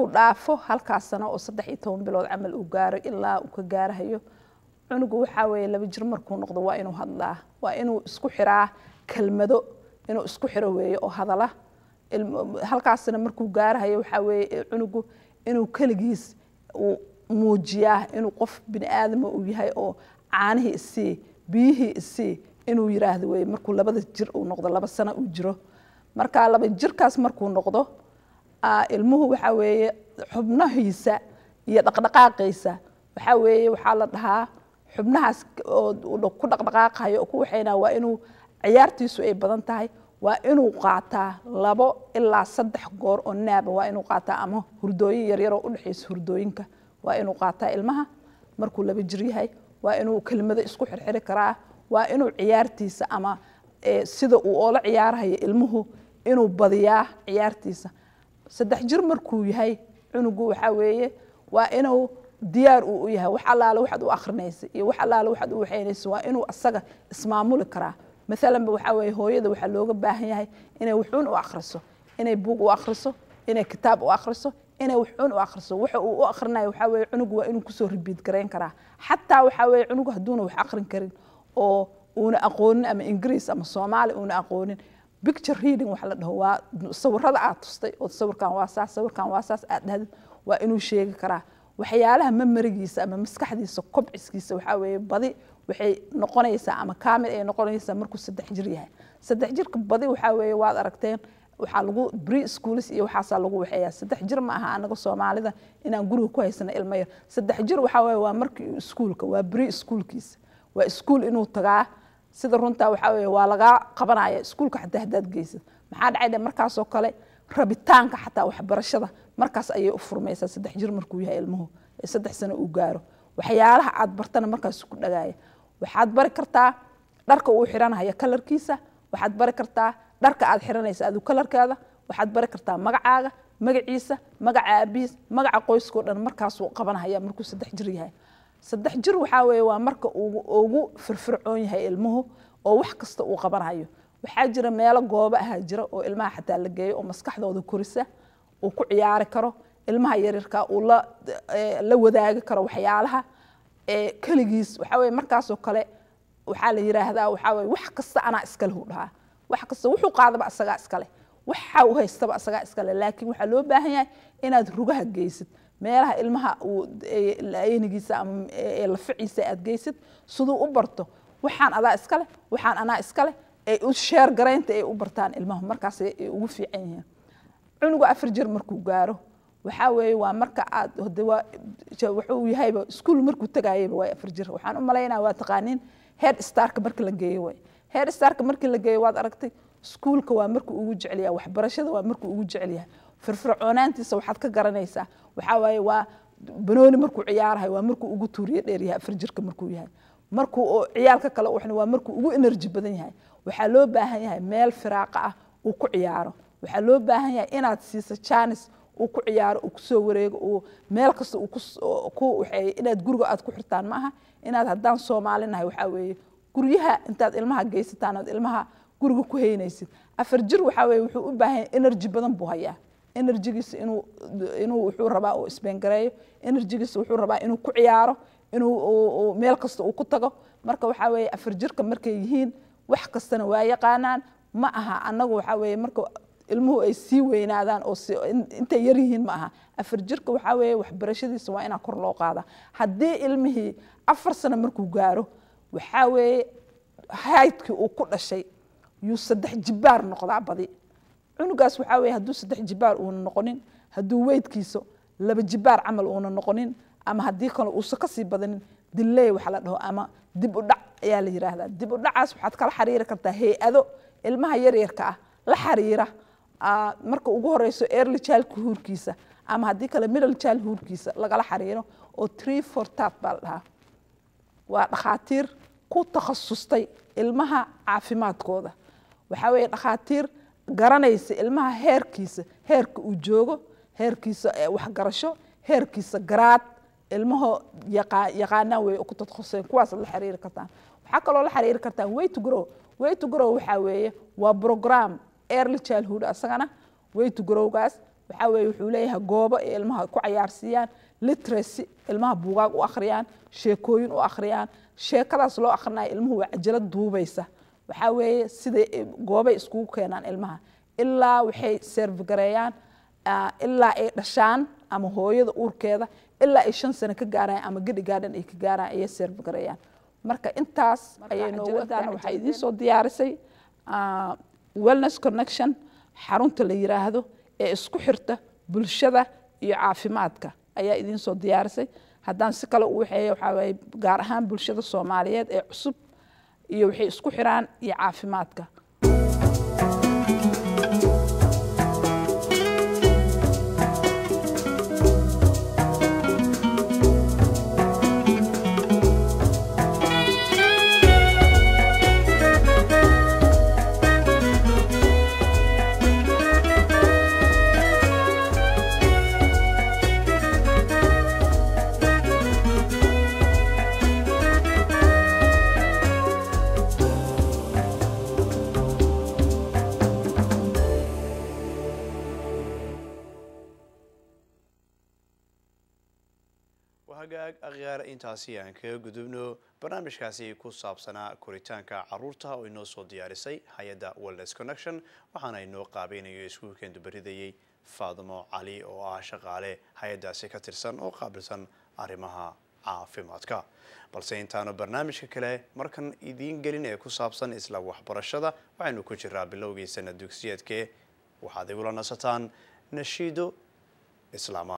markuu dhaafo halkaas sano oo saddex iyo toban bilood camal uu gaaro ilaa uu ka gaarahayo cunugu waxaa weeye laba jir markuu noqdo waa inuu hadlaa waa inuu isku xiraa kelmado inuu isku xiro weeye oo hadala halkaasna markuu gaarahayo waxaa weeye cunugu inuu keligiis uu muujiyaa inuu qof bini aadama uu yahay oo caanihii isii biyihii isii inuu yiraahdo weye markuu labada jir uu noqdo laba sano uu jiro marka laba jirkaas markuu noqdo ilmuhu waxaa weeye xubnahiisa iyo dhaqdhaqaaqiisa waxaa weeye waxaa la dhahaa xubnahaas ku dhaqdhaqaaqayo oo ku waxayna waa inuu ciyaartiisu ay badan tahay waa inuu qaataa labo ilaa saddex goor oo naaba waa inuu qaataa ama hurdooyin yaryar oo udhexaysa hurdooyinka waa inuu qaataa ilmaha markuu laba jir yahay waa inuu kelimado isku xirxiri karaa waa inuu ciyaartiisa ama sida uu oola ciyaarahayo ilmuhu inuu badiyaa ciyaartiisa saddex jir markuu yahay cunugu waxaa weeye waa inuu diyaar uu u yahay wax allaale waxaad u akrinaysa iyo wax allaale waxaad u waxaynaysa waa inuu asaga ismaamuli karaa maalanba waxaa weeye hooyada waxaa looga baahan yahay inay wuxuun u akhriso inay buug u akhriso inay kitaab u akhriso inay wuxuun u akhriso waxa uu u akhrinayo waxaa weeye cunugu waa inuu kusoo ribiid garayn karaa xataa waxaa weeye cunugu hadduuna wax akhrin karin oo uuna aqoonin ama ingiriis ama soomaali uuna aqoonin picture reading waxa la dhaho waa sawirada aad tustay oo sawirkan waa saas sawirkan waa saas aad dhahdid waa inuu sheegi karaa waxyaalaha memorigiisa ama maskaxdiisa kobciskiisa waxaa weeye badi waxay noqonaysaa ama kaamil ay noqonaysaa markuu saddex jir yahay saddex jirka badi waxaa weeye waad aragteen waxaa lagu pre schools iyo waxaasaa lagu waxeeyaa saddex jir ma aha anaga soomaalida inaan guriga ku haysano ilmo yar saddex jir waxaa weeye waa markii iskuulka waa pre schoolkiisa waa iskuul inuu tagaa sida runtaa waxaa weeye waa lagaa qabanaya iskuulka xataa haddaad geysad maxaa dhacay dhe markaasoo kale rabitaanka xataa waxbarashada markaas ayay u furmaysaa saddex jir markuu yahay ilmuhu ee saddex sano uu gaaro waxyaalaha aad bartana markaas ku dhagaaya waxaad bari kartaa dharka uu xiranaya kalarkiisa waxaad bari kartaa dharka aad xiranaysa adu kalarkeeda waxaad bari kartaa magacaaga magaciisa magaca aabihiis magaca qoyskao dhan markaasuu qabanaya markuu saddex jir yahay saddex jir waxaa weeye waa marka ugu firfircoon yahay ilmuhu oo wax kasta uu qabanayo waxaa jira meelo goobo ahaa jira oo ilmaha xataa la geeyo oo maskaxdooda korisa uu ku ciyaari karo ilmaha yaryarka uu la wadaagi karo waxyaalaha keligiis waxaa weye markaasoo kale waxaa la yiraahdaa waxaa weye wax kasta anaa iskale hu dhahaa wax kasta wuxuu qaadaba asagaa iskale waxa uu haystaba asagaa iskale laakiin waxaa loo baahan yahay inaad rugaha geysid meelaha ilmaha uu aynigiisa ama laficiisa aad geysid siduu u barto waxaan adaa iskale waxaan anaa iskale ay u sheer garaynta ay u bartaan ilmaha markaas ay ugu fiican yihiin cunuga afar jir markuu gaaro waxaa weeye waa marka aad wuxuu yahayba iskuul markuu tagayaba waa afar jir waxaan u malaynaya waa taqaaniin head starka marka la geeyo way head starka markii la geeyo waad aragtay iskuulka waa markuu ugu jecel yahay waxbarashada waa markuu ugu jecel yahay firfircoonaantiisa waxaad ka garanaysaa waxaa waaye waa banooni markuu ciyaarahay waa markuu ugu tuuriye dheer yahay afar jirka markuu yahay markuu oo ciyaalka kale uxna waa markuu ugu energy badan yahay waxaa loo baahan yahay meel firaaqa ah uu ku ciyaaro waxaa loo baahan yahay inaad siiso janis uu ku ciyaaro uu kusoo wareego uu meel kasta uu ku waxeeyo inaad guriga aad ku xirtaan ma aha inaad haddaan soomaalinahay waxaa weeye guryaha intaad ilmaha geysataan aad ilmaha guriga ku haynaysid afar jir waxaa weeye wuxuu u baahan yahay energy badan buu hayaa enerjigiisa inuu inuu wuxuu rabaa uu isbengareeyo enerjigiisa wuxuu rabaa inuu ku ciyaaro inuu meel kasta uu ku tago marka waxaa weeye afar jirka markay yihiin wax kastana waa yaqaanaan ma aha annagu waxaa weeye marka ilmuhu ay sii weynaadaan oo intay yar yihiin ma aha afar jirka waxaa weeye waxbarashadiisa waa inaa kor loo qaada haddii ilmihii afar sano markuu gaaro waxaa weeye haydkii uu ku dhashay yuu saddex jibaar noqdaa badi cunugaas waxaa weeye hadduu saddex jibaar uuna noqonin hadduu weydkiisa laba jibaar camal uuna noqonin ama haddii kale uusa kasii badanin dilley waxa la dhaho ama dib u dhac ayaa la yiraahdaa dib u dhacaas waxaad kala xiriiri kartaa hay-ado ilmaha yaryarka ah la xiriira marka ugu horeyso early child huurkiisa ama haddii kale middle child huurkiisa lagala xiriiro oo tree for tat baa la dhahaa waa dhakhaatiir ku takhasustay ilmaha caafimaadkooda waxaa weeye dhakhaatiir garanaysa ilmaha heerkiisa heerka uu joogo heerkiisa waxgarasho heerkiisa garaad ilmaho yaqaanaan wey ku tadkhuseen kuwaas la xiriiri kartaan waxaa kaloo la xiriiri kartaan way to grow way to grow waxaa weeye waa program early childhood asagana way to growgaas waxaa weeye wuxuu leeyahay goobo ay ilmaha ku cayaarsiiyaan literacy ilmaha buugaag u akhriyaan sheekooyin u akhriyaan sheekadaas loo akhrinayo ilmuhu waa cajalad duubaysa waxaa weeye siday goobay iskugu keenaan ilmaha ilaa waxay serfgareeyaan ilaa ay dhashaan ama hooyada uurkeeda ilaa ay shan sano ka gaaraan ama gedhi gaadhan ay ka gaaraan ayay serfgareeyaan marka intaas ayay noogudaana waxaa idiin soo diyaarisay wellness connection xarunta la yiraahdo ee isku xirta bulshada iyo caafimaadka ayaa idiin soo diyaarisay haddaan si kale u waxeeya waxaa waaye gaar ahaan bulshada soomaaliyeed ee cusub iyo waxay isku xiraan iyo caafimaadka hagaag akhyaar intaasi aan kaga gudubno barnaamijkaasi ku saabsanaa koritaanka caruurta oo inoo soo diyaarisay hay-adda wellness connection waxaana inoo qaabeynayo iskuulkeen dubaridayay faadimo cali oo ah shaqaale hay-addaasi ka tirsan oo qaabilsan arrimaha caafimaadka balse intaanu barnaamijka kale markan idiin gelin ee ku saabsan isla waxbarashada waxaynu ku jiraa bilowgii sana dugsiyeedkee waxaad igula nasataan nashiido islaama